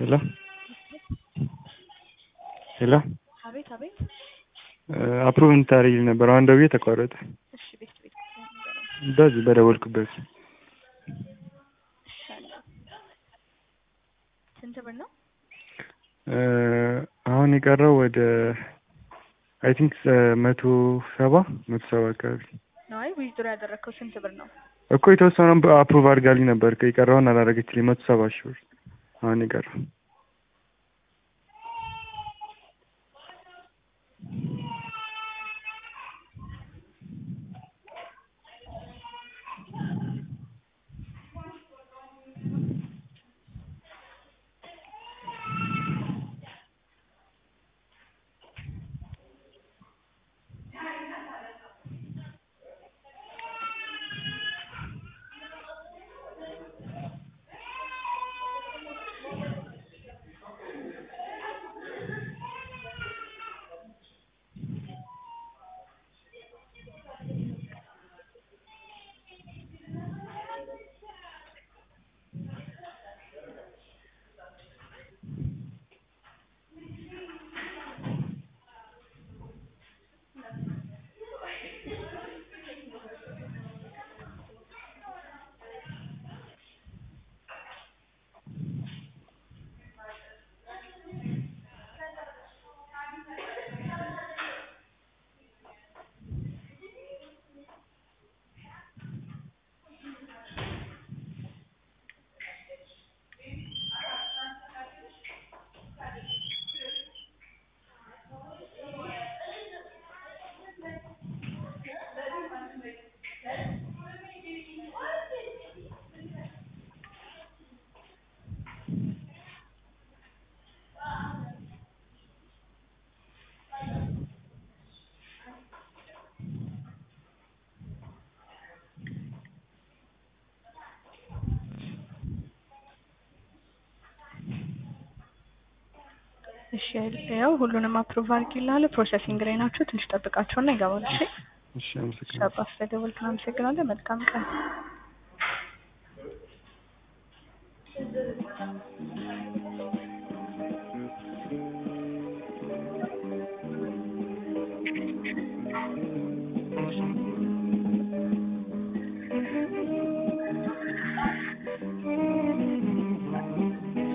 ሄሎ ሄሎ አቤት አቤት። አፕሩቭ እንድታደርጊልኝ ነበር። አሁን ደውዬ ተቋረጠ። እሺ ቤት ቤት ንገረኝ። በዚህ በደወልኩበት እሺ አለ። ስንት ብር ነው? አሁን የቀረው ወደ አይ ቲንክ መቶ ሰባ መቶ ሰባ አካባቢ ነው። አይ ዊዝድሮ ያደረግከው ስንት ብር ነው? እኮ የተወሰነውን አፕሩቭ አድርጋልኝ ነበር። የቀረውን አላደረገችልኝ። መቶ ሰባ ሺህ ብር አሁን የቀረው እሺ ያው ሁሉንም አፕሩቭ አድርጊልሃለሁ። ፕሮሰሲንግ ላይ ናቸው። ትንሽ ጠብቃቸውና ይገባሉ። እሺ እሺ፣ አመሰግናለሁ። ሻባ ስለደወልክ አመሰግናለሁ። መልካም ቀን